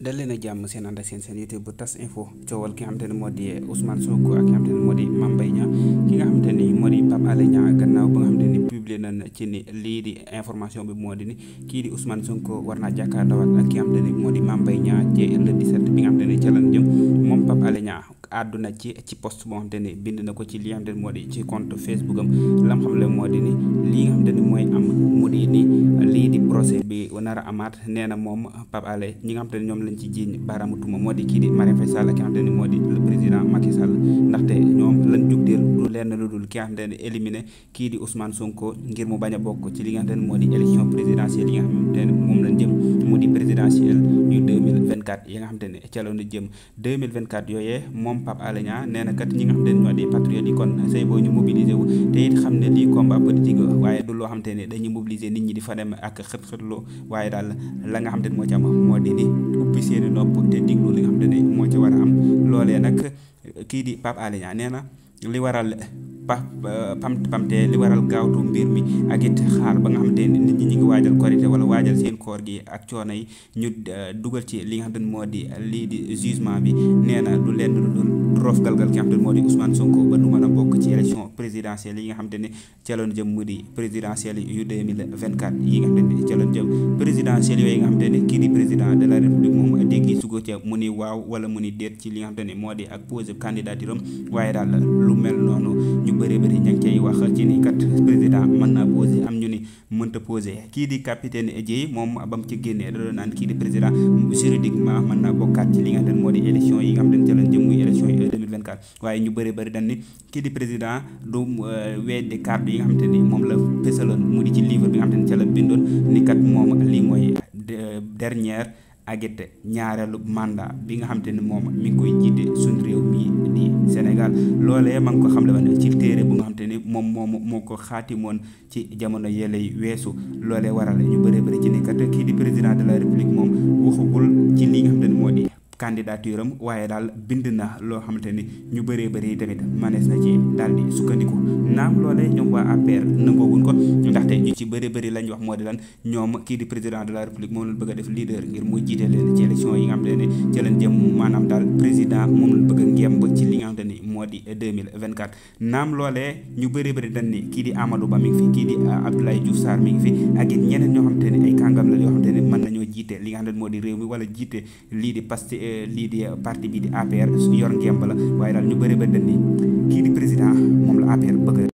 dal leen a jàmm seen ànd ak seen seen YouTube bu tas info coowal ki nga xamante ne moo di Ousmane Sonko ak ki nga xamante ne moo di Mame Mbaye Niang ki nga xamante ni moo di Pape Alé Niang gannaaw ba nga xamante ni publié nañ ci ni lii di information bi moo di ni kii di Ousmane Sonko war naa jàkkaarloo ak ki nga xamante ni moo di Mame Mbaye Niang ci le 17 bi nga xamante ni ca lañ jëm moom Pape Alé Niang àdduna ci ci post boo xamante ni bind na ko ci li nga xamante ni moo di ci compte Facebook am lam xam le moo di ni lii nga xamante ni mooy am mu di ni lii di procès bi nar a amaat nee na moom Pape Alé ñi nga xamante ni ñoom lañ ci jiiñ baaraamu tuuma moo di kii di Marième Faye Sall ki nga xamante ni moo di le président Macky Sall ndaxte ñoom lañ jugdeel du lenn lu dul ki nga xamante ni éliminé kii di Ousmane Sonko ngir mu bañ a bokk ci li nga xamante ni moo di élection présidentielle yi nga xamante ni moom lañ jëm mu di présidentielle yu 2024 yi nga xamante ni ca la ñu jëm 2024 yooyee moom Pape Alé Niang nee na kat ñi nga xamante ni ñoo di patriote yi kon say boo ñu mobiliser wu te it xam ne lii combat politique waaye du loo xamante ni dañuy mobiliser nit ñi di fa dem ak xët-xëtloo waaye daal la nga xamante ni moo ci am moo di ni ubbi seeni nopp te diglu li nga xamante ni moo ci war a am loolee nag kii di Pape Alé Niang nee na li waral pa pam pamte li waral gaawtu mbir mi ak it xaar ba nga xamante ni nit ñi ñu ngi waajal korité wala waajal seen koor gi ak coono yi ñu dugal ci li nga xamante ni moo di lii di jugement bi nee na du lenn lu dul roof galgal ki nga xamante ni moo di Ousmane Sonko ba du mën a bokk ci élection présidentielle yi nga xamante ni ca loon jëm mu di présidentielle yu 2024 yi nga xamante ni ca loon jëm présidentielle yooyu nga xamante ni kii di président de la république moom dégg su ko ca mu ni waaw wala mu ni déet ci li nga xamante ni moo di ak posé candidature am waaye daal lu mel noonu ñu bëri bëri ña ngi cay wax ci ni kat président mën naa posé am ñu ni mënta posé kii di capitaine Dièye moom ba mu ci génnee da doon naan kii di président juridiquement mën naa bokkaat ci li nga xamante ni moo di élection yi nga xamante ni ca lañ jëm muy élection yi 2024 waaye ñu bëri bëri dañ ni kii di président du weddi kàddu yi nga xamante ni moom la fësaloon mu di ci livre bi nga xamante ni ca la bindoon ni kat moom lii mooy dernière agit ñaareelu mandat bi nga xamante ni moom mi ngi koy jiite suñ réew mii di Sénégal loolee ma ngi ko xam le woon ci téere bu nga xamante ni moom moom moo ko xaatimoon ci jamono yëley weesu loolee waral ñu bëree bëri ci ni kat kii di président de la république moom waxugul ci li nga xamante ni moo di candidature am waaye daal bind na loo xamante ni ñu bëree bëri tamit manees na ci daal di sukkandiku naam loolee ñoom waa APR nangooguñ ko ndaxte ñu ci bëri bëri lañ wax moo di lan ñoom kii di président de la république moom lañ bëgg a def leader ngir mu jiite leen ci élection yi nga xamante ne ci lañ jëm maanaam daal président moom lañ bëgg a ngemb ci li nga xamante ni moo di 2024 naam loolee ñu bëri bëri dañ ni kii di Amadou Ba mi ngi fi kii di Abdoulaye Diouf Sarr mi ngi fi ak it ñeneen ñoo xamante ne ay kàngam la yoo xamante ne mën nañoo jiite li nga xamante ne moo di réew mi wala jiite lii di Pastef lii di parti bi di APR yor ngemb la waaye daal ñu bëri ba dañ ni kii di président moom la APR bëgg